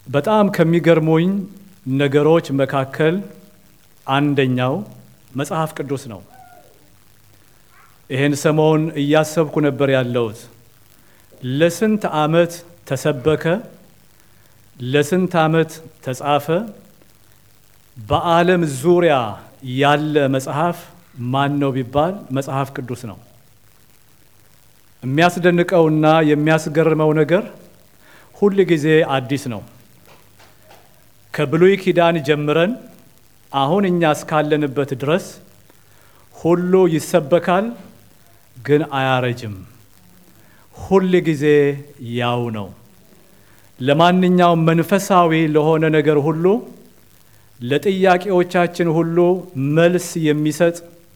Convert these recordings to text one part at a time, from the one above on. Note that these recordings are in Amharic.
በጣም ከሚገርሙኝ ነገሮች መካከል አንደኛው መጽሐፍ ቅዱስ ነው። ይህን ሰሞን እያሰብኩ ነበር ያለሁት። ለስንት ዓመት ተሰበከ? ለስንት ዓመት ተጻፈ? በዓለም ዙሪያ ያለ መጽሐፍ ማን ነው ቢባል መጽሐፍ ቅዱስ ነው። የሚያስደንቀውና የሚያስገርመው ነገር ሁል ጊዜ አዲስ ነው። ከብሉይ ኪዳን ጀምረን አሁን እኛ እስካለንበት ድረስ ሁሉ ይሰበካል፣ ግን አያረጅም። ሁል ጊዜ ያው ነው። ለማንኛውም መንፈሳዊ ለሆነ ነገር ሁሉ ለጥያቄዎቻችን ሁሉ መልስ የሚሰጥ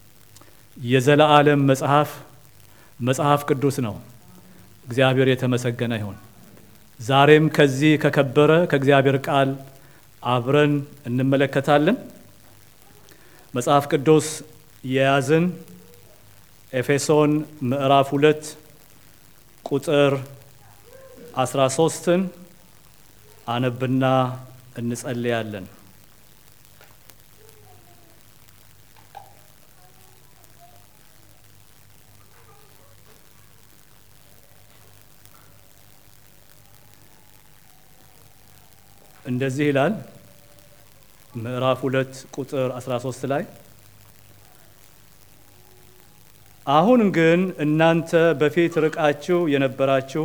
የዘላለም መጽሐፍ መጽሐፍ ቅዱስ ነው። እግዚአብሔር የተመሰገነ ይሁን። ዛሬም ከዚህ ከከበረ ከእግዚአብሔር ቃል አብረን እንመለከታለን። መጽሐፍ ቅዱስ የያዝን ኤፌሶን ምዕራፍ ሁለት ቁጥር አስራ ሶስትን አነብና እንጸልያለን። እንደዚህ ይላል ምዕራፍ ሁለት ቁጥር 13 ላይ አሁን ግን እናንተ በፊት ርቃችሁ የነበራችሁ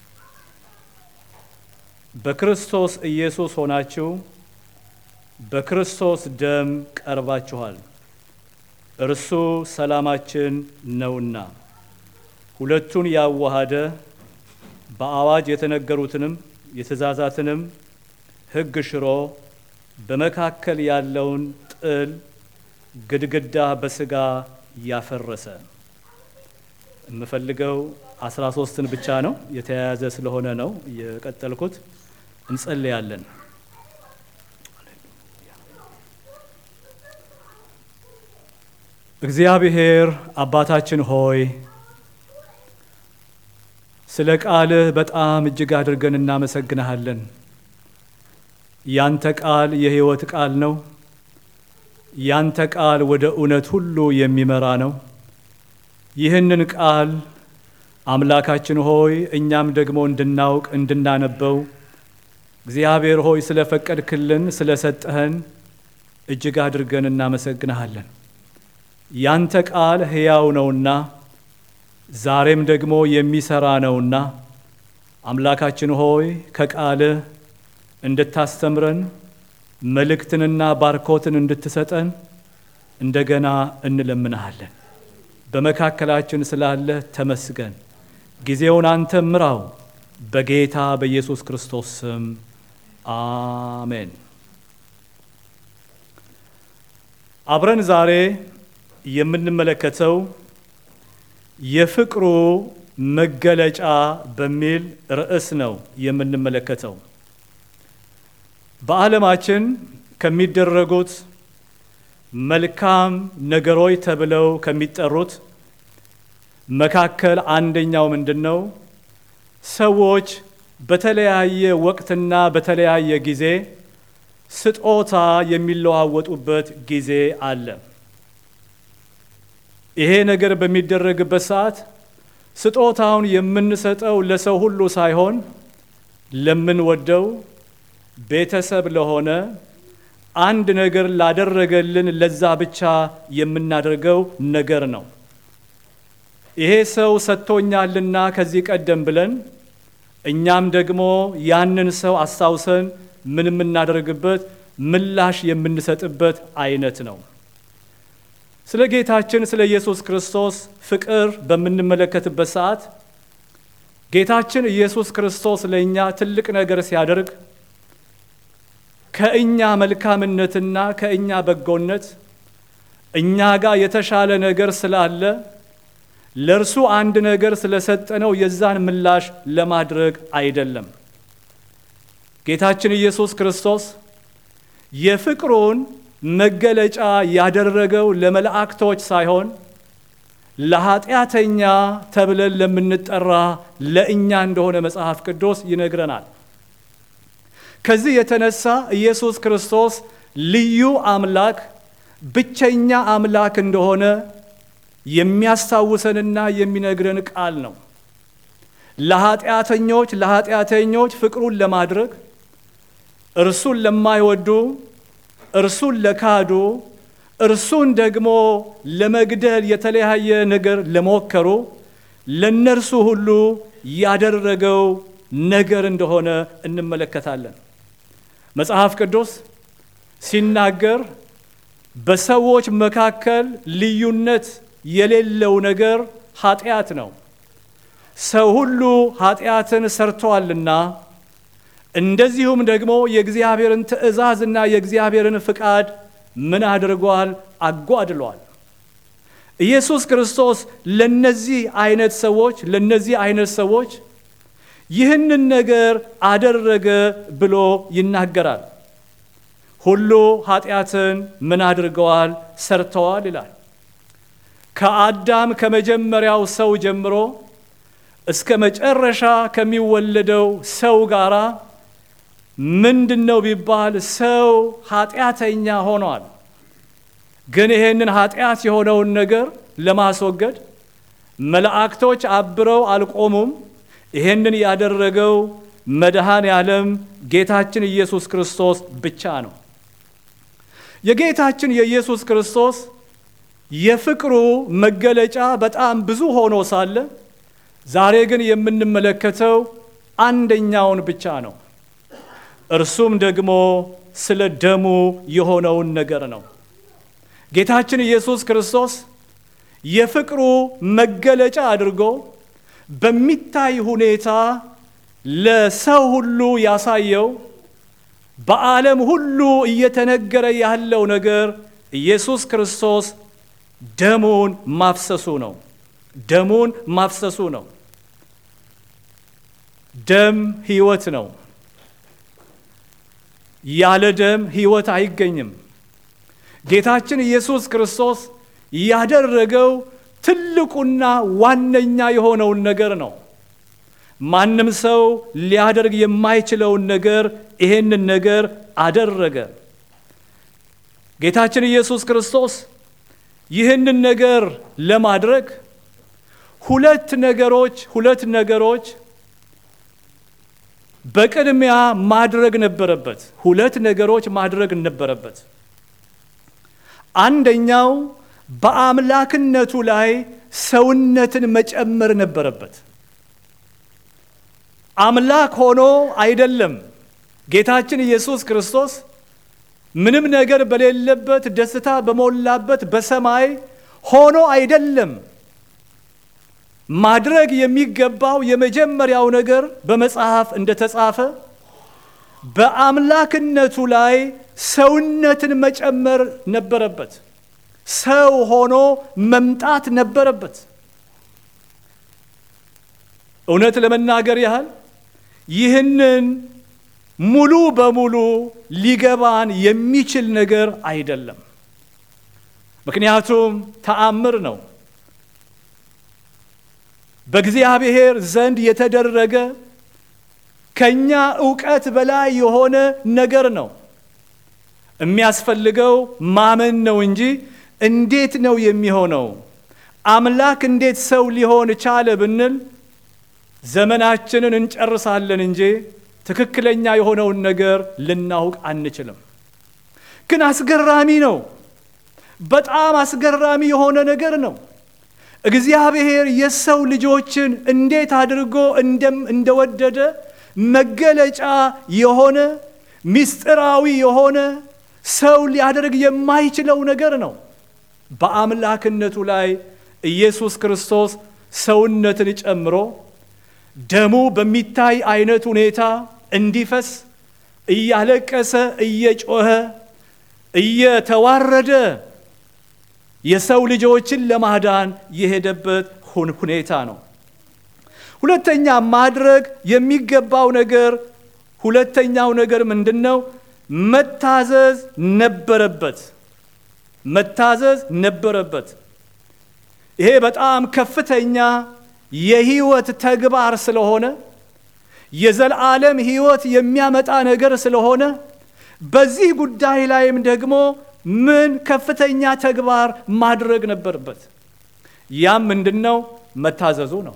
በክርስቶስ ኢየሱስ ሆናችሁ በክርስቶስ ደም ቀርባችኋል። እርሱ ሰላማችን ነውና ሁለቱን ያዋሃደ በአዋጅ የተነገሩትንም የትእዛዛትንም ሕግ ሽሮ በመካከል ያለውን ጥል ግድግዳ በስጋ ያፈረሰ። የምፈልገው አስራ ሶስትን ብቻ ነው የተያያዘ ስለሆነ ነው የቀጠልኩት። እንጸልያለን። እግዚአብሔር አባታችን ሆይ ስለ ቃልህ በጣም እጅግ አድርገን እናመሰግንሃለን። ያንተ ቃል የሕይወት ቃል ነው። ያንተ ቃል ወደ እውነት ሁሉ የሚመራ ነው። ይህንን ቃል አምላካችን ሆይ እኛም ደግሞ እንድናውቅ እንድናነበው እግዚአብሔር ሆይ ስለ ፈቀድክልን ስለ ሰጠህን እጅግ አድርገን እናመሰግንሃለን። ያንተ ቃል ሕያው ነውና ዛሬም ደግሞ የሚሰራ ነውና አምላካችን ሆይ ከቃልህ እንድታስተምረን መልእክትንና ባርኮትን እንድትሰጠን እንደገና እንለምንሃለን። በመካከላችን ስላለህ ተመስገን። ጊዜውን አንተ ምራው። በጌታ በኢየሱስ ክርስቶስ ስም አሜን። አብረን ዛሬ የምንመለከተው የፍቅሩ መገለጫ በሚል ርዕስ ነው የምንመለከተው። በዓለማችን ከሚደረጉት መልካም ነገሮች ተብለው ከሚጠሩት መካከል አንደኛው ምንድን ነው? ሰዎች በተለያየ ወቅትና በተለያየ ጊዜ ስጦታ የሚለዋወጡበት ጊዜ አለ። ይሄ ነገር በሚደረግበት ሰዓት ስጦታውን የምንሰጠው ለሰው ሁሉ ሳይሆን ለምንወደው ቤተሰብ ለሆነ አንድ ነገር ላደረገልን ለዛ ብቻ የምናደርገው ነገር ነው። ይሄ ሰው ሰጥቶኛልና ከዚህ ቀደም ብለን እኛም ደግሞ ያንን ሰው አስታውሰን ምን የምናደርግበት ምላሽ የምንሰጥበት አይነት ነው። ስለ ጌታችን ስለ ኢየሱስ ክርስቶስ ፍቅር በምንመለከትበት ሰዓት ጌታችን ኢየሱስ ክርስቶስ ለእኛ ትልቅ ነገር ሲያደርግ ከእኛ መልካምነትና ከእኛ በጎነት እኛ ጋር የተሻለ ነገር ስላለ ለእርሱ አንድ ነገር ስለሰጠነው የዛን ምላሽ ለማድረግ አይደለም። ጌታችን ኢየሱስ ክርስቶስ የፍቅሩን መገለጫ ያደረገው ለመላእክቶች ሳይሆን ለኃጢአተኛ ተብለን ለምንጠራ ለእኛ እንደሆነ መጽሐፍ ቅዱስ ይነግረናል። ከዚህ የተነሳ ኢየሱስ ክርስቶስ ልዩ አምላክ ብቸኛ አምላክ እንደሆነ የሚያስታውሰንና የሚነግረን ቃል ነው። ለኃጢአተኞች ለኃጢአተኞች ፍቅሩን ለማድረግ እርሱን ለማይወዱ እርሱን ለካዱ እርሱን ደግሞ ለመግደል የተለያየ ነገር ለሞከሩ ለነርሱ ሁሉ ያደረገው ነገር እንደሆነ እንመለከታለን። መጽሐፍ ቅዱስ ሲናገር በሰዎች መካከል ልዩነት የሌለው ነገር ኃጢአት ነው። ሰው ሁሉ ኃጢአትን ሰርተዋልና እንደዚሁም ደግሞ የእግዚአብሔርን ትእዛዝና የእግዚአብሔርን ፍቃድ ምን አድርጓል? አጓድሏል። ኢየሱስ ክርስቶስ ለነዚህ አይነት ሰዎች ለነዚህ አይነት ሰዎች ይህንን ነገር አደረገ ብሎ ይናገራል። ሁሉ ኃጢአትን ምን አድርገዋል? ሰርተዋል ይላል። ከአዳም ከመጀመሪያው ሰው ጀምሮ እስከ መጨረሻ ከሚወለደው ሰው ጋር ምንድን ነው ቢባል ሰው ኃጢአተኛ ሆኗል። ግን ይሄንን ኃጢአት የሆነውን ነገር ለማስወገድ መላእክቶች አብረው አልቆሙም። ይሄንን ያደረገው መድኃኔ ዓለም ጌታችን ኢየሱስ ክርስቶስ ብቻ ነው። የጌታችን የኢየሱስ ክርስቶስ የፍቅሩ መገለጫ በጣም ብዙ ሆኖ ሳለ ዛሬ ግን የምንመለከተው አንደኛውን ብቻ ነው። እርሱም ደግሞ ስለ ደሙ የሆነውን ነገር ነው። ጌታችን ኢየሱስ ክርስቶስ የፍቅሩ መገለጫ አድርጎ በሚታይ ሁኔታ ለሰው ሁሉ ያሳየው በዓለም ሁሉ እየተነገረ ያለው ነገር ኢየሱስ ክርስቶስ ደሙን ማፍሰሱ ነው። ደሙን ማፍሰሱ ነው። ደም ሕይወት ነው። ያለ ደም ሕይወት አይገኝም። ጌታችን ኢየሱስ ክርስቶስ ያደረገው ትልቁና ዋነኛ የሆነውን ነገር ነው። ማንም ሰው ሊያደርግ የማይችለውን ነገር ይሄንን ነገር አደረገ። ጌታችን ኢየሱስ ክርስቶስ ይህንን ነገር ለማድረግ ሁለት ነገሮች ሁለት ነገሮች በቅድሚያ ማድረግ ነበረበት። ሁለት ነገሮች ማድረግ ነበረበት። አንደኛው በአምላክነቱ ላይ ሰውነትን መጨመር ነበረበት። አምላክ ሆኖ አይደለም። ጌታችን ኢየሱስ ክርስቶስ ምንም ነገር በሌለበት ደስታ በሞላበት በሰማይ ሆኖ አይደለም። ማድረግ የሚገባው የመጀመሪያው ነገር በመጽሐፍ እንደተጻፈ በአምላክነቱ ላይ ሰውነትን መጨመር ነበረበት። ሰው ሆኖ መምጣት ነበረበት። እውነት ለመናገር ያህል ይህንን ሙሉ በሙሉ ሊገባን የሚችል ነገር አይደለም። ምክንያቱም ተአምር ነው። በእግዚአብሔር ዘንድ የተደረገ ከኛ እውቀት በላይ የሆነ ነገር ነው። የሚያስፈልገው ማመን ነው እንጂ እንዴት ነው የሚሆነው? አምላክ እንዴት ሰው ሊሆን ቻለ ብንል ዘመናችንን እንጨርሳለን እንጂ ትክክለኛ የሆነውን ነገር ልናውቅ አንችልም። ግን አስገራሚ ነው። በጣም አስገራሚ የሆነ ነገር ነው። እግዚአብሔር የሰው ልጆችን እንዴት አድርጎ እንደወደደ መገለጫ የሆነ ምስጢራዊ የሆነ ሰው ሊያደርግ የማይችለው ነገር ነው። በአምላክነቱ ላይ ኢየሱስ ክርስቶስ ሰውነትን ጨምሮ ደሙ በሚታይ አይነት ሁኔታ እንዲፈስ እያለቀሰ እየጮኸ እየተዋረደ የሰው ልጆችን ለማዳን የሄደበት ሁኔታ ነው። ሁለተኛ ማድረግ የሚገባው ነገር ሁለተኛው ነገር ምንድን ነው? መታዘዝ ነበረበት። መታዘዝ ነበረበት። ይሄ በጣም ከፍተኛ የህይወት ተግባር ስለሆነ የዘላለም ሕይወት የሚያመጣ ነገር ስለሆነ በዚህ ጉዳይ ላይም ደግሞ ምን ከፍተኛ ተግባር ማድረግ ነበረበት። ያም ምንድን ነው? መታዘዙ ነው።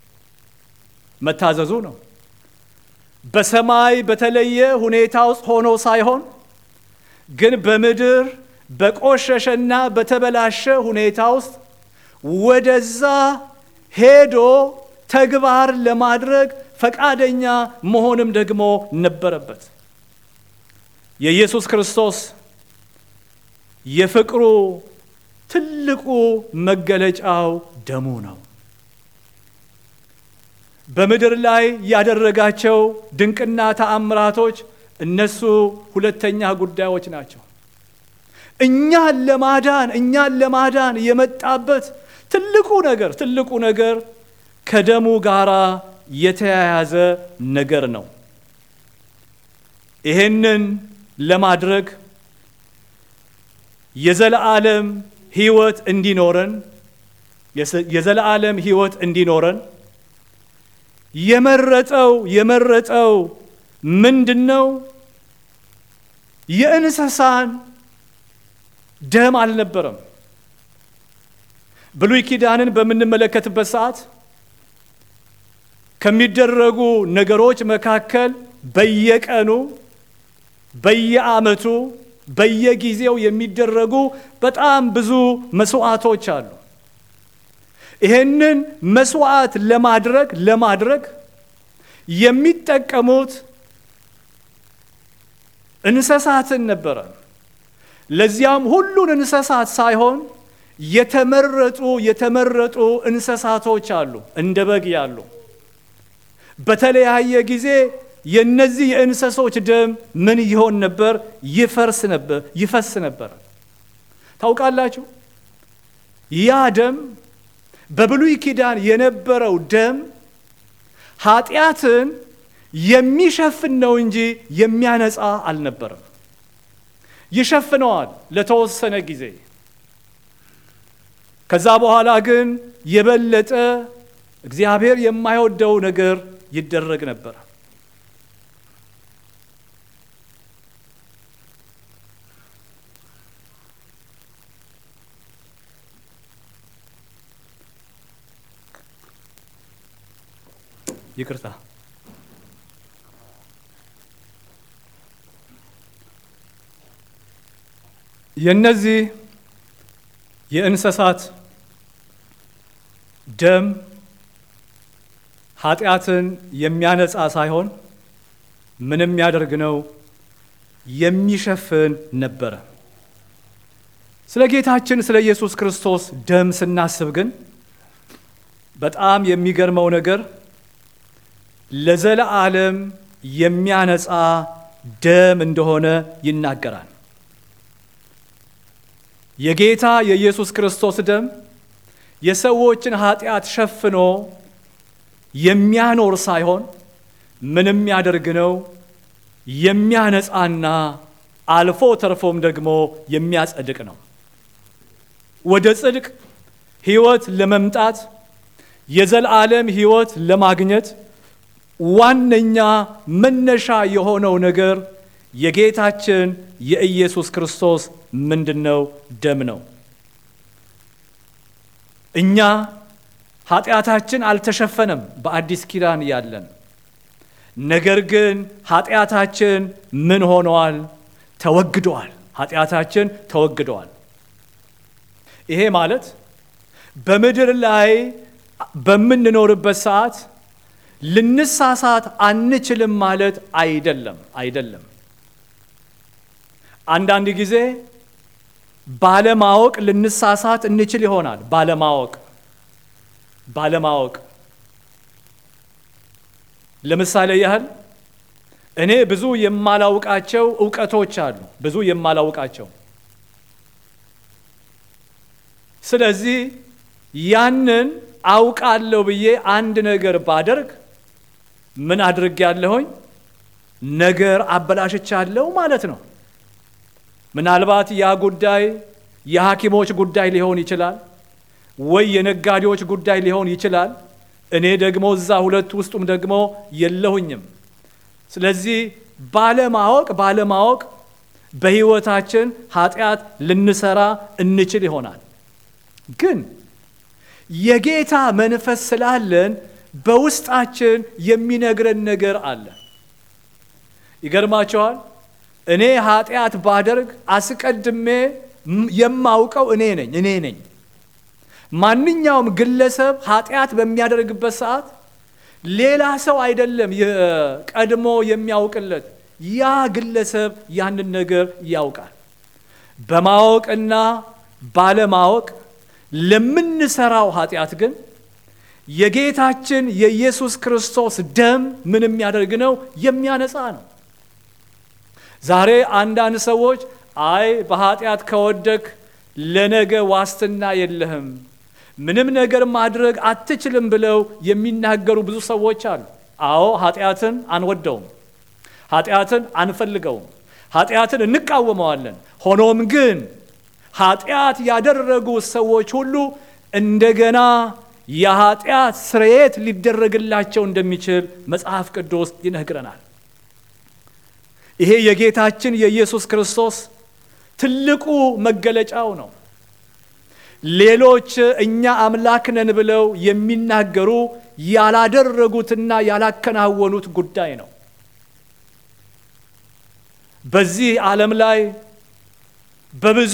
መታዘዙ ነው። በሰማይ በተለየ ሁኔታ ውስጥ ሆኖ ሳይሆን ግን በምድር በቆሸሸና በተበላሸ ሁኔታ ውስጥ ወደዛ ሄዶ ተግባር ለማድረግ ፈቃደኛ መሆንም ደግሞ ነበረበት። የኢየሱስ ክርስቶስ የፍቅሩ ትልቁ መገለጫው ደሙ ነው። በምድር ላይ ያደረጋቸው ድንቅና ተአምራቶች እነሱ ሁለተኛ ጉዳዮች ናቸው። እኛን ለማዳን እኛን ለማዳን የመጣበት ትልቁ ነገር ትልቁ ነገር ከደሙ ጋር የተያያዘ ነገር ነው። ይሄንን ለማድረግ የዘለዓለም ሕይወት እንዲኖረን የዘለዓለም ሕይወት እንዲኖረን የመረጠው የመረጠው ምንድን ነው? የእንስሳን ደም አልነበረም። ብሉይ ኪዳንን በምንመለከትበት ሰዓት ከሚደረጉ ነገሮች መካከል በየቀኑ በየዓመቱ በየጊዜው የሚደረጉ በጣም ብዙ መስዋዕቶች አሉ። ይሄንን መስዋዕት ለማድረግ ለማድረግ የሚጠቀሙት እንስሳትን ነበረ። ለዚያም ሁሉን እንስሳት ሳይሆን የተመረጡ የተመረጡ እንስሳቶች አሉ፣ እንደ በግ ያሉ። በተለያየ ጊዜ የነዚህ የእንስሶች ደም ምን ይሆን ነበር? ይፈርስ ነበር፣ ይፈስ ነበር። ታውቃላችሁ ያ ደም በብሉይ ኪዳን የነበረው ደም ኃጢአትን የሚሸፍን ነው እንጂ የሚያነጻ አልነበረም። ይሸፍነዋል ለተወሰነ ጊዜ። ከዛ በኋላ ግን የበለጠ እግዚአብሔር የማይወደው ነገር ይደረግ ነበር። ይቅርታ የእነዚህ የእንስሳት ደም ኃጢአትን የሚያነጻ ሳይሆን ምንም የሚያደርግ ነው፣ የሚሸፍን ነበረ። ስለ ጌታችን ስለ ኢየሱስ ክርስቶስ ደም ስናስብ ግን በጣም የሚገርመው ነገር ለዘለዓለም የሚያነጻ ደም እንደሆነ ይናገራል። የጌታ የኢየሱስ ክርስቶስ ደም የሰዎችን ኃጢአት ሸፍኖ የሚያኖር ሳይሆን ምንም ያደርግ ነው የሚያነጻና አልፎ ተርፎም ደግሞ የሚያጸድቅ ነው። ወደ ጽድቅ ሕይወት ለመምጣት የዘላለም ሕይወት ለማግኘት ዋነኛ መነሻ የሆነው ነገር የጌታችን የኢየሱስ ክርስቶስ ምንድን ነው? ደም ነው። እኛ ኃጢአታችን አልተሸፈነም በአዲስ ኪዳን ያለን። ነገር ግን ኃጢአታችን ምን ሆነዋል? ተወግደዋል። ኃጢአታችን ተወግደዋል። ይሄ ማለት በምድር ላይ በምንኖርበት ሰዓት ልንሳሳት አንችልም ማለት አይደለም አይደለም። አንዳንድ ጊዜ ባለማወቅ ልንሳሳት እንችል ይሆናል። ባለማወቅ ባለማወቅ ለምሳሌ ያህል እኔ ብዙ የማላውቃቸው እውቀቶች አሉ፣ ብዙ የማላውቃቸው። ስለዚህ ያንን አውቃለሁ ብዬ አንድ ነገር ባደርግ ምን አድርጌያለሁኝ? ነገር አበላሽቻለሁ ማለት ነው። ምናልባት ያ ጉዳይ የሐኪሞች ጉዳይ ሊሆን ይችላል፣ ወይ የነጋዴዎች ጉዳይ ሊሆን ይችላል፣ እኔ ደግሞ እዛ ሁለት ውስጡም ደግሞ የለሁኝም። ስለዚህ ባለማወቅ ባለማወቅ በሕይወታችን ኃጢአት ልንሰራ እንችል ይሆናል። ግን የጌታ መንፈስ ስላለን በውስጣችን የሚነግረን ነገር አለ። ይገርማቸዋል። እኔ ኃጢአት ባደርግ አስቀድሜ የማውቀው እኔ ነኝ እኔ ነኝ። ማንኛውም ግለሰብ ኃጢአት በሚያደርግበት ሰዓት ሌላ ሰው አይደለም ቀድሞ የሚያውቅለት፣ ያ ግለሰብ ያንን ነገር ያውቃል። በማወቅና ባለማወቅ ለምንሰራው ኃጢአት ግን የጌታችን የኢየሱስ ክርስቶስ ደም ምን የሚያደርግ ነው? የሚያነጻ ነው። ዛሬ አንዳንድ ሰዎች አይ በኃጢአት ከወደክ ለነገ ዋስትና የለህም፣ ምንም ነገር ማድረግ አትችልም ብለው የሚናገሩ ብዙ ሰዎች አሉ። አዎ ኃጢአትን አንወደውም፣ ኃጢአትን አንፈልገውም፣ ኃጢአትን እንቃወመዋለን። ሆኖም ግን ኃጢአት ያደረጉ ሰዎች ሁሉ እንደገና የኃጢአት ስርየት ሊደረግላቸው እንደሚችል መጽሐፍ ቅዱስ ይነግረናል። ይሄ የጌታችን የኢየሱስ ክርስቶስ ትልቁ መገለጫው ነው። ሌሎች እኛ አምላክ ነን ብለው የሚናገሩ ያላደረጉትና ያላከናወኑት ጉዳይ ነው። በዚህ ዓለም ላይ በብዙ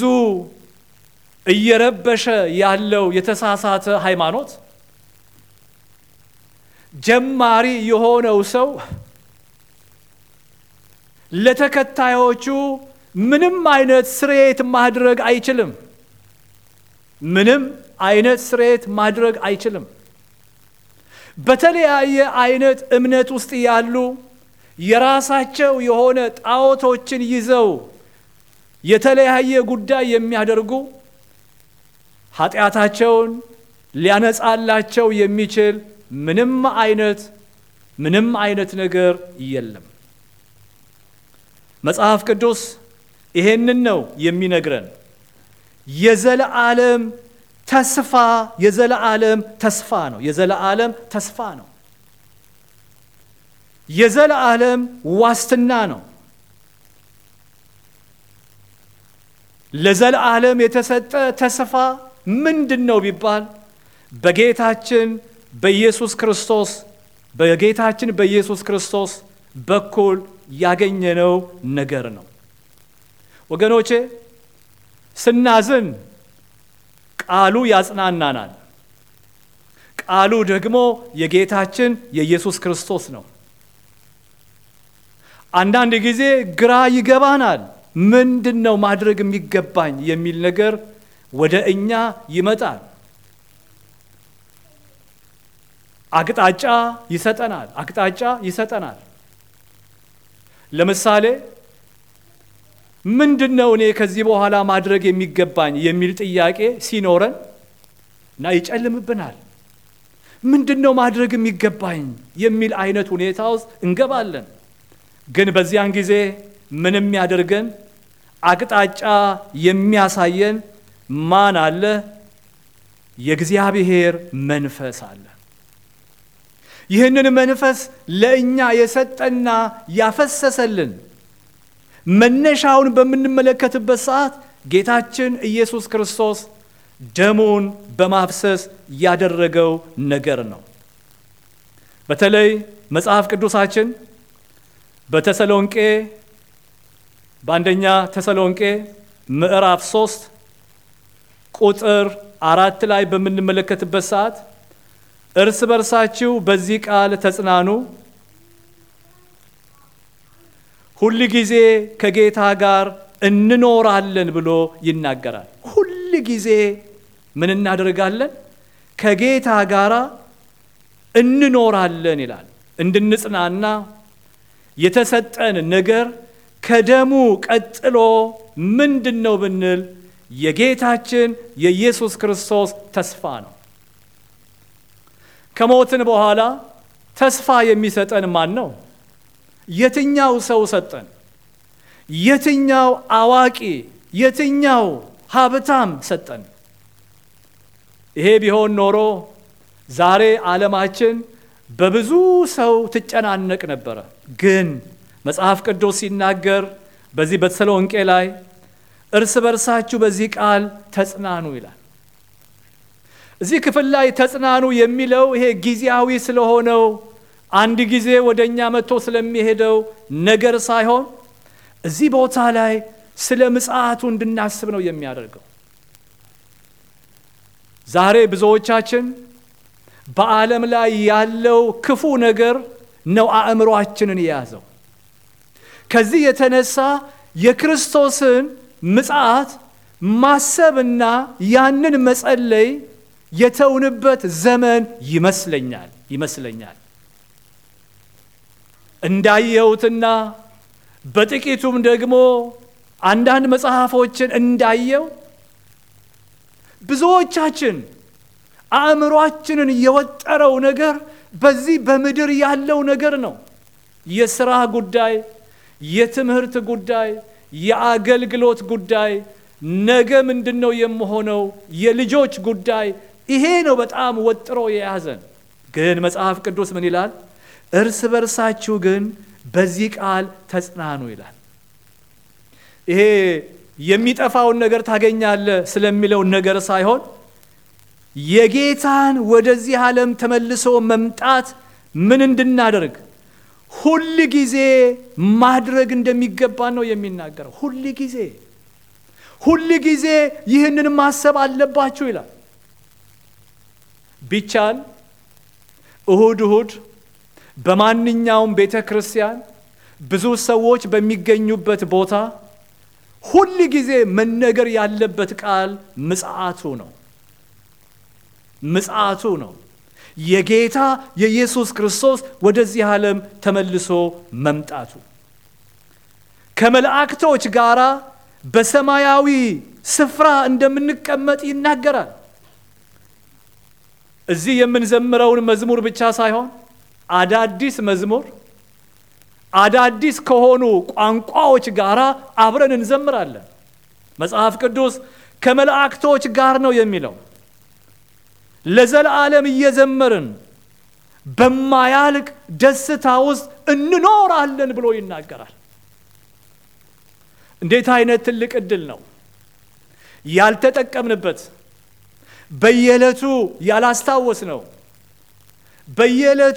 እየረበሸ ያለው የተሳሳተ ሃይማኖት ጀማሪ የሆነው ሰው ለተከታዮቹ ምንም አይነት ስርየት ማድረግ አይችልም። ምንም አይነት ስርየት ማድረግ አይችልም። በተለያየ አይነት እምነት ውስጥ ያሉ የራሳቸው የሆነ ጣዖቶችን ይዘው የተለያየ ጉዳይ የሚያደርጉ ኃጢአታቸውን ሊያነጻላቸው የሚችል ምንም አይነት ምንም አይነት ነገር የለም። መጽሐፍ ቅዱስ ይሄንን ነው የሚነግረን። የዘለዓለም ተስፋ የዘለዓለም ተስፋ ነው። የዘለዓለም ተስፋ ነው። የዘለዓለም ዋስትና ነው። ለዘለዓለም የተሰጠ ተስፋ ምንድን ነው ቢባል በጌታችን በኢየሱስ ክርስቶስ በጌታችን በኢየሱስ ክርስቶስ በኩል ያገኘነው ነገር ነው። ወገኖቼ ስናዝን ቃሉ ያጽናናናል። ቃሉ ደግሞ የጌታችን የኢየሱስ ክርስቶስ ነው። አንዳንድ ጊዜ ግራ ይገባናል። ምንድን ነው ማድረግ የሚገባኝ የሚል ነገር ወደ እኛ ይመጣል። አቅጣጫ ይሰጠናል። አቅጣጫ ይሰጠናል። ለምሳሌ ምንድን ነው እኔ ከዚህ በኋላ ማድረግ የሚገባኝ የሚል ጥያቄ ሲኖረን እና ይጨልምብናል። ምንድን ነው ማድረግ የሚገባኝ የሚል አይነት ሁኔታ ውስጥ እንገባለን። ግን በዚያን ጊዜ ምን የሚያደርገን አቅጣጫ የሚያሳየን ማን አለ? የእግዚአብሔር መንፈስ አለ። ይህንን መንፈስ ለእኛ የሰጠና ያፈሰሰልን መነሻውን በምንመለከትበት ሰዓት ጌታችን ኢየሱስ ክርስቶስ ደሙን በማፍሰስ ያደረገው ነገር ነው። በተለይ መጽሐፍ ቅዱሳችን በተሰሎንቄ በአንደኛ ተሰሎንቄ ምዕራፍ ሶስት ቁጥር አራት ላይ በምንመለከትበት ሰዓት እርስ በርሳችሁ በዚህ ቃል ተጽናኑ፣ ሁል ጊዜ ከጌታ ጋር እንኖራለን ብሎ ይናገራል። ሁል ጊዜ ምን እናደርጋለን? ከጌታ ጋር እንኖራለን ይላል። እንድንጽናና የተሰጠን ነገር ከደሙ ቀጥሎ ምንድን ነው ብንል የጌታችን የኢየሱስ ክርስቶስ ተስፋ ነው። ከሞትን በኋላ ተስፋ የሚሰጠን ማን ነው? የትኛው ሰው ሰጠን? የትኛው አዋቂ፣ የትኛው ሀብታም ሰጠን? ይሄ ቢሆን ኖሮ ዛሬ ዓለማችን በብዙ ሰው ትጨናነቅ ነበረ። ግን መጽሐፍ ቅዱስ ሲናገር በዚህ በተሰሎንቄ ላይ እርስ በርሳችሁ በዚህ ቃል ተጽናኑ ይላል። እዚህ ክፍል ላይ ተጽናኑ የሚለው ይሄ ጊዜያዊ ስለሆነው አንድ ጊዜ ወደ እኛ መጥቶ ስለሚሄደው ነገር ሳይሆን እዚህ ቦታ ላይ ስለ ምጽአቱ እንድናስብ ነው የሚያደርገው። ዛሬ ብዙዎቻችን በዓለም ላይ ያለው ክፉ ነገር ነው አእምሯችንን የያዘው። ከዚህ የተነሳ የክርስቶስን ምጽአት ማሰብና ያንን መጸለይ የተውንበት ዘመን ይመስለኛል ይመስለኛል። እንዳየሁትና በጥቂቱም ደግሞ አንዳንድ መጽሐፎችን እንዳየው ብዙዎቻችን አእምሯችንን የወጠረው ነገር በዚህ በምድር ያለው ነገር ነው። የሥራ ጉዳይ፣ የትምህርት ጉዳይ፣ የአገልግሎት ጉዳይ፣ ነገ ምንድን ነው የምሆነው፣ የልጆች ጉዳይ፣ ይሄ ነው በጣም ወጥሮ የያዘን። ግን መጽሐፍ ቅዱስ ምን ይላል? እርስ በርሳችሁ ግን በዚህ ቃል ተጽናኑ ይላል። ይሄ የሚጠፋውን ነገር ታገኛለህ ስለሚለው ነገር ሳይሆን የጌታን ወደዚህ ዓለም ተመልሶ መምጣት ምን እንድናደርግ ሁል ጊዜ ማድረግ እንደሚገባን ነው የሚናገረው። ሁል ጊዜ ሁል ጊዜ ይህንን ማሰብ አለባችሁ ይላል። ቢቻል እሁድ እሁድ በማንኛውም ቤተ ክርስቲያን ብዙ ሰዎች በሚገኙበት ቦታ ሁል ጊዜ መነገር ያለበት ቃል ምጽአቱ ነው። ምጽአቱ ነው። የጌታ የኢየሱስ ክርስቶስ ወደዚህ ዓለም ተመልሶ መምጣቱ ከመላእክቶች ጋር በሰማያዊ ስፍራ እንደምንቀመጥ ይናገራል። እዚህ የምንዘምረውን መዝሙር ብቻ ሳይሆን አዳዲስ መዝሙር አዳዲስ ከሆኑ ቋንቋዎች ጋር አብረን እንዘምራለን። መጽሐፍ ቅዱስ ከመላእክቶች ጋር ነው የሚለው። ለዘላለም እየዘመርን በማያልቅ ደስታ ውስጥ እንኖራለን ብሎ ይናገራል። እንዴት አይነት ትልቅ ዕድል ነው! ያልተጠቀምንበት፣ በየዕለቱ ያላስታወስ ነው፣ በየዕለቱ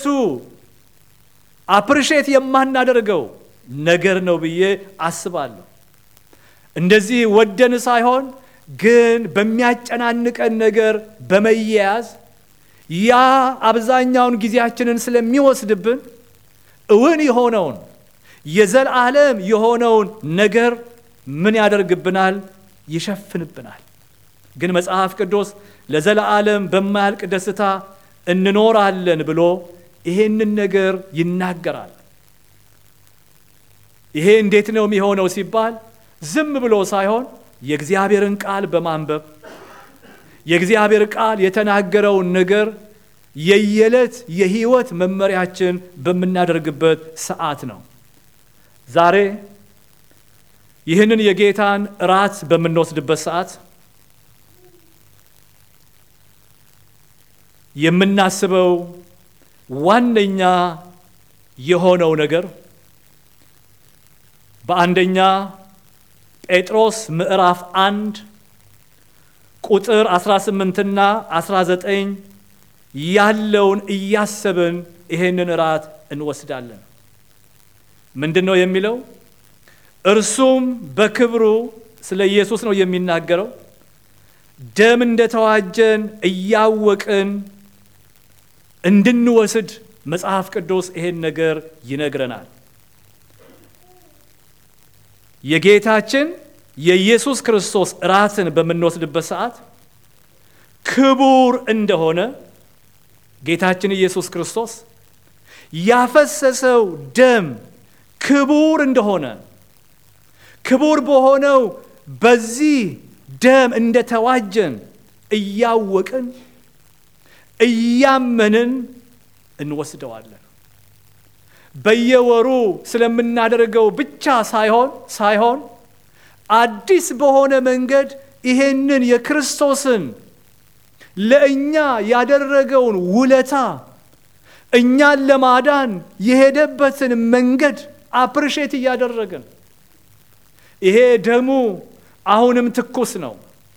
አፕሪሼት የማናደርገው ነገር ነው ብዬ አስባለሁ። እንደዚህ ወደን ሳይሆን ግን በሚያጨናንቀን ነገር በመያያዝ ያ አብዛኛውን ጊዜያችንን ስለሚወስድብን እውን የሆነውን የዘላለም የሆነውን ነገር ምን ያደርግብናል? ይሸፍንብናል። ግን መጽሐፍ ቅዱስ ለዘላለም በማያልቅ ደስታ እንኖራለን ብሎ ይሄንን ነገር ይናገራል። ይሄ እንዴት ነው የሚሆነው ሲባል ዝም ብሎ ሳይሆን የእግዚአብሔርን ቃል በማንበብ የእግዚአብሔር ቃል የተናገረውን ነገር የየዕለት የሕይወት መመሪያችን በምናደርግበት ሰዓት ነው። ዛሬ ይህንን የጌታን እራት በምንወስድበት ሰዓት የምናስበው ዋነኛ የሆነው ነገር በአንደኛ ጴጥሮስ ምዕራፍ አንድ ቁጥር 18ና 19 ያለውን እያሰብን ይሄንን እራት እንወስዳለን። ምንድን ነው የሚለው? እርሱም በክብሩ ስለ ኢየሱስ ነው የሚናገረው። ደም እንደተዋጀን እያወቅን እንድንወስድ መጽሐፍ ቅዱስ ይሄን ነገር ይነግረናል። የጌታችን የኢየሱስ ክርስቶስ ራትን በምንወስድበት ሰዓት ክቡር እንደሆነ ጌታችን ኢየሱስ ክርስቶስ ያፈሰሰው ደም ክቡር እንደሆነ ክቡር በሆነው በዚህ ደም እንደተዋጀን እያወቅን እያመንን እንወስደዋለን። በየወሩ ስለምናደርገው ብቻ ሳይሆን ሳይሆን አዲስ በሆነ መንገድ ይሄንን የክርስቶስን ለእኛ ያደረገውን ውለታ እኛን ለማዳን የሄደበትን መንገድ አፕሪሼት እያደረግን ይሄ ደሙ አሁንም ትኩስ ነው።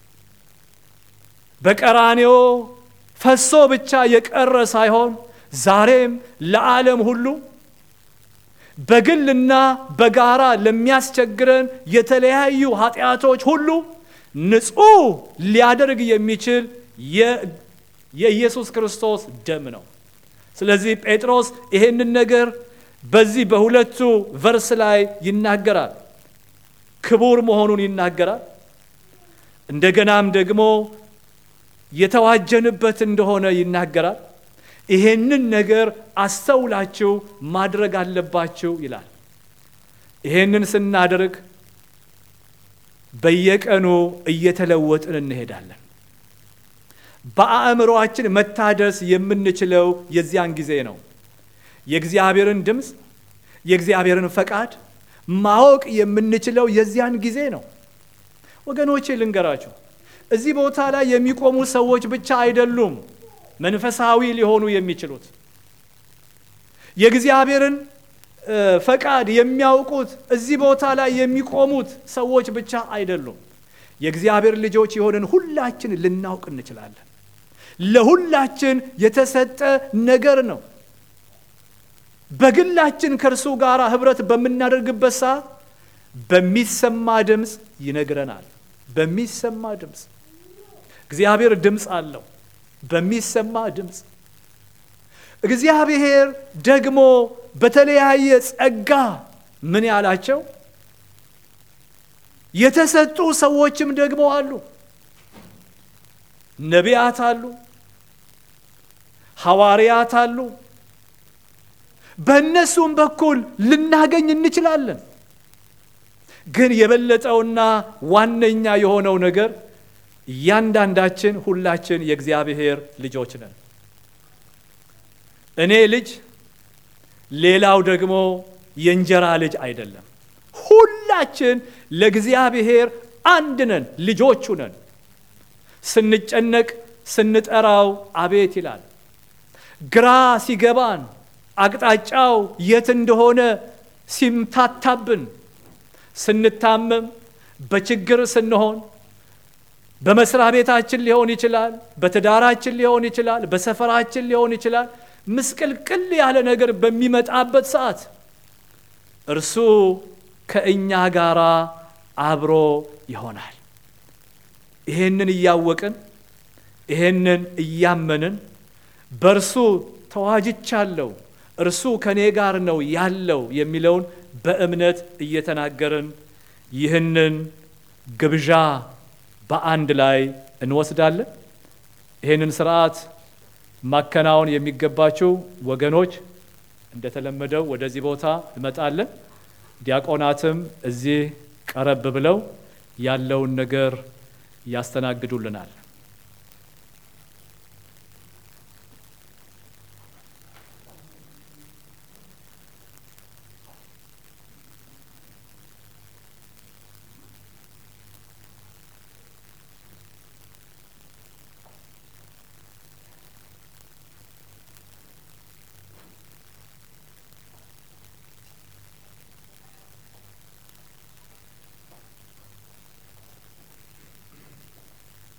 በቀራኔዮ ፈሶ ብቻ የቀረ ሳይሆን ዛሬም ለዓለም ሁሉ በግልና በጋራ ለሚያስቸግረን የተለያዩ ኃጢአቶች ሁሉ ንጹሕ ሊያደርግ የሚችል የኢየሱስ ክርስቶስ ደም ነው። ስለዚህ ጴጥሮስ ይሄንን ነገር በዚህ በሁለቱ ቨርስ ላይ ይናገራል። ክቡር መሆኑን ይናገራል። እንደገናም ደግሞ የተዋጀንበት እንደሆነ ይናገራል። ይሄንን ነገር አስተውላችሁ ማድረግ አለባችሁ ይላል። ይሄንን ስናደርግ በየቀኑ እየተለወጥን እንሄዳለን። በአእምሮአችን መታደስ የምንችለው የዚያን ጊዜ ነው። የእግዚአብሔርን ድምፅ፣ የእግዚአብሔርን ፈቃድ ማወቅ የምንችለው የዚያን ጊዜ ነው። ወገኖቼ ልንገራችሁ፣ እዚህ ቦታ ላይ የሚቆሙ ሰዎች ብቻ አይደሉም መንፈሳዊ ሊሆኑ የሚችሉት የእግዚአብሔርን ፈቃድ የሚያውቁት እዚህ ቦታ ላይ የሚቆሙት ሰዎች ብቻ አይደሉም። የእግዚአብሔር ልጆች የሆንን ሁላችን ልናውቅ እንችላለን። ለሁላችን የተሰጠ ነገር ነው። በግላችን ከእርሱ ጋር ህብረት በምናደርግበት ሰዓት በሚሰማ ድምፅ ይነግረናል። በሚሰማ ድምፅ እግዚአብሔር ድምፅ አለው። በሚሰማ ድምፅ እግዚአብሔር ደግሞ በተለያየ ጸጋ ምን ያላቸው የተሰጡ ሰዎችም ደግሞ አሉ። ነቢያት አሉ፣ ሐዋርያት አሉ። በእነሱም በኩል ልናገኝ እንችላለን። ግን የበለጠውና ዋነኛ የሆነው ነገር እያንዳንዳችን ሁላችን የእግዚአብሔር ልጆች ነን። እኔ ልጅ፣ ሌላው ደግሞ የእንጀራ ልጅ አይደለም። ሁላችን ለእግዚአብሔር አንድ ነን፣ ልጆቹ ነን። ስንጨነቅ ስንጠራው አቤት ይላል። ግራ ሲገባን አቅጣጫው የት እንደሆነ ሲምታታብን፣ ስንታመም፣ በችግር ስንሆን በመስሪያ ቤታችን ሊሆን ይችላል፣ በትዳራችን ሊሆን ይችላል፣ በሰፈራችን ሊሆን ይችላል። ምስቅልቅል ያለ ነገር በሚመጣበት ሰዓት እርሱ ከእኛ ጋር አብሮ ይሆናል። ይሄንን እያወቅን ይሄንን እያመንን በእርሱ ተዋጅቻለሁ፣ እርሱ ከእኔ ጋር ነው ያለው የሚለውን በእምነት እየተናገርን ይህንን ግብዣ በአንድ ላይ እንወስዳለን። ይህንን ስርዓት ማከናወን የሚገባቸው ወገኖች እንደተለመደው ወደዚህ ቦታ እንመጣለን። ዲያቆናትም እዚህ ቀረብ ብለው ያለውን ነገር ያስተናግዱልናል።